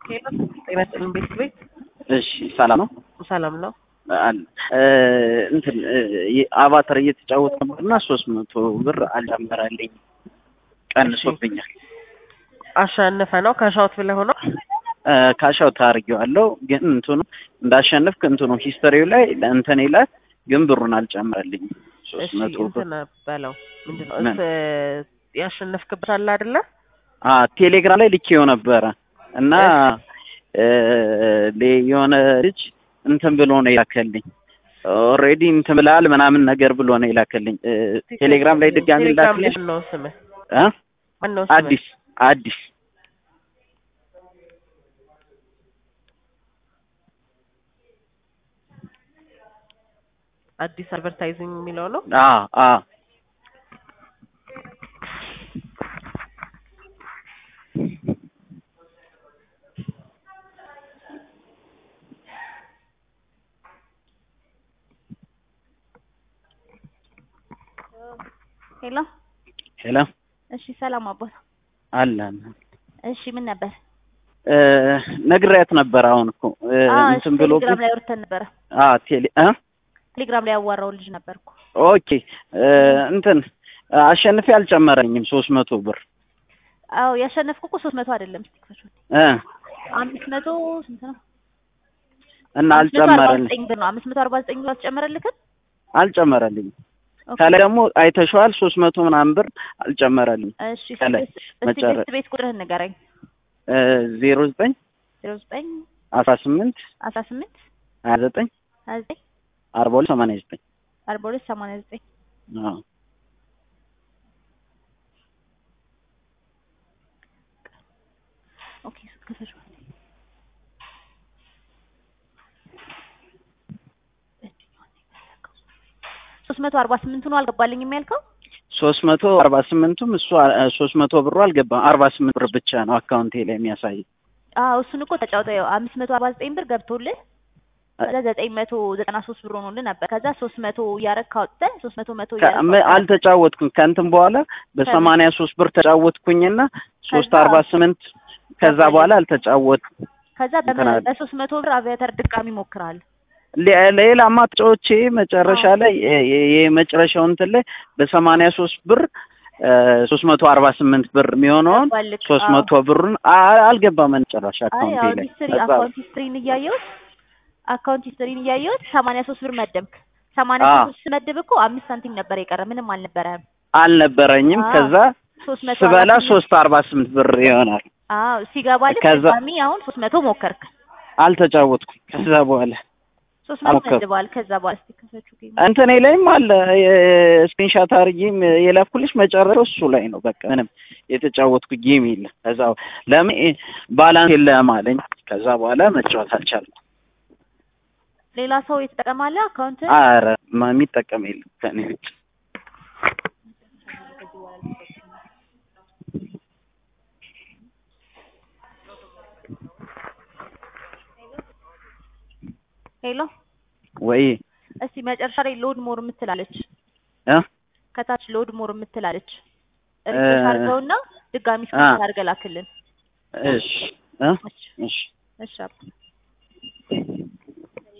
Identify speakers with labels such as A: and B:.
A: ጤና ይስጥልኝ ቤት ቤት
B: እሺ ሰላም ነው
A: ሰላም ነው።
B: አለ እንትን አቫተር እየተጫወት ነበርና ሶስት መቶ ብር አልጨመረልኝ ቀንሶብኛል።
A: አሸንፈ ነው ከሻውት ብለህ ሆኖ
B: ካሻው ታርጌዋለሁ ግን እንትኑ እንዳሸነፍክ እንትኑ ሂስተሪው ላይ እንትን ይላል ግን ብሩን አልጨመረልኝም። ሶስት
A: እሺ
B: መቶ ብር
A: እንትን በለው ምንድን ነው
B: ምን?
A: እስ ያሸነፍክበት አለ አይደለ?
B: አ ቴሌግራም ላይ ልኬው ነበረ እና እ ሌ- የሆነ ልጅ እንትን ብሎ ነው የላከልኝ ኦልሬዲ እንትን ብላል ምናምን ነገር ብሎ ነው የላከልኝ እ ቴሌግራም ላይ ድጋሚ
A: ቴሌግራም ላይ
B: ላክልኝ
A: ማነው ስምህ?
B: እ
A: ማነው ስምህ?
B: አዲስ አዲስ
A: አዲስ አድቨርታይዚንግ የሚለው ነው።
B: አ አ
C: ሄሎ
B: ሄሎ
C: እሺ፣ ሰላም አባት።
B: አለ
C: እሺ፣ ምን ነበር?
B: እ ነግሬያት ነበር አሁን እኮ እ
C: አዎ፣ እሺ፣
B: እንትን ብሎ
C: ቴሌግራም ላይ አውርተን ነበረ።
B: አ ቴሌ እ
C: ቴሌግራም ላይ ያዋራው ልጅ ነበርኩ።
B: ኦኬ እ እንትን አሸንፌ አልጨመረኝም ሶስት መቶ ብር
C: አዎ፣ ያሸነፍኩ እኮ ሶስት መቶ አይደለም። እስቲ ክፈችው።
B: እ
C: አምስት መቶ ስንት ነው?
B: እና
C: አምስት መቶ አርባ
B: አልጨመረልኝ
C: ዘጠኝ ብር ነው። አምስት መቶ አርባ ዘጠኝ ብር አልጨመረልክም?
B: አልጨመረልኝም
C: ኦኬ።
B: ከላይ ደግሞ አይተሸዋል ሶስት መቶ ምናምን ብር አልጨመረልኝ
C: እሺ፣
B: ከላይ
C: እስቲ እስቲ
B: መጨረ-
C: ቤት ቤት ቁጥርህን ንገረኝ።
B: ዜሮ ዘጠኝ
C: ዜሮ ዘጠኝ
B: አስራ ስምንት
C: አስራ ስምንት
B: ሀያ ዘጠኝ
C: ሀያ ዘጠኝ
B: አርባ ሁለት ሰማንያ ዘጠኝ
C: አርባ ሁለት ሰማንያ ዘጠኝ
B: አዎ
C: ኦኬ። ክፈችው። ሶስት መቶ አርባ ስምንቱ ነው አልገባልኝም ያልከው?
B: ሶስት መቶ አርባ ስምንቱም እሱ ሶስት መቶ ብሩ አልገባም አርባ ስምንት ብር ብቻ ነው አካውንቴ ላይ የሚያሳይ
C: አዎ እሱን እኮ ተጫውተው ያው አምስት መቶ አርባ ዘጠኝ ብር ገብቶልህ ከዛ ዘጠኝ መቶ ዘጠና ሶስት ብር ሆኖልህ ነበር። ከዛ ሶስት መቶ እያረግክ አውጥተህ ሶስት መቶ መቶ
B: ከ-
C: እያረግክ
B: ም-
C: አውጥተህ
B: አልተጫወትኩም ከእንትን በኋላ በሰማንያ ሶስት ብር ተጫወትኩኝና ሶስት
C: ከዛ-
B: አርባ ስምንት ከዛ በኋላ አልተጫወትኩም
C: ከዛ
B: እንትን አለ።
C: በሶስት መቶ ብር አቪያተር ድጋሚ ሞክራል።
B: ሌ- ሌላ ማጫወቼ መጨረሻ ላይ የ- የ- የመጨረሻው እንትን ላይ በሰማንያ ሶስት ብር ሶስት መቶ አርባ ስምንት ብር የሚሆነውን
C: ገባልክ?
B: ሶስት
C: አዎ።
B: መቶ ብሩን አ- አልገባም መጨረሻ
C: አይ
B: አካውንቴ
C: አሁን
B: ላይ
C: ሂስትሪ
B: ከዛ
C: አካውንት ሂስትሪን እያየሁት አካውንት ሂስትሪን እያየሁት ሰማንያ ሶስት ብር መደብክ። ሰማንያ
B: አዎ።
C: ሶስት ስመድብ እኮ አምስት ሳንቲም ነበር የቀረ ምንም አልነበረም።
B: አልነበረኝም
C: አዎ።
B: ከዛ
C: ሶስት መቶ
B: ስበላ
C: አርባ ስምንት
B: ሶስት አርባ ስምንት ብር ይሆናል
C: አዎ ሲገባልክ
B: ከዛ-
C: ድጋሚ አሁን ሶስት መቶ ሞከርክ።
B: አልተጫወትኩም ከዛ በኋላ
C: ሶስት መቶ
B: አልሞከርኩም።
C: መድበዋል። ከዛ በኋላ እስቲ ክፈችው ጌም
B: እንትኔ ላይም አለ ስክሪንሻት አድርጌም የላኩልሽ መጨረሻው እሱ ላይ ነው። በቃ ምንም የተጫወትኩ ጌም የለም። ከዛ ለምን ባላንስ የለም አለኝ። ከዛ በኋላ መጫወት አልቻልኩም።
C: ሌላ ሰው የተጠቀማለ አካውንት
B: አረ ማ- የሚጠቀም የለም ከኔ ውጭ።
C: ሄሎ
B: ወይ
C: እስቲ መጨረሻ ላይ ሎድ ሞር የምትላለች
B: እ
C: ከታች ሎድ ሞር የምትላለች
B: እ
C: ሪፍሬሽ አድርገውና ድጋሚ ስክሪን አድርገህ ላክልን።
B: እሺ እ
C: እሺ
B: እሺ
C: እሺ አባ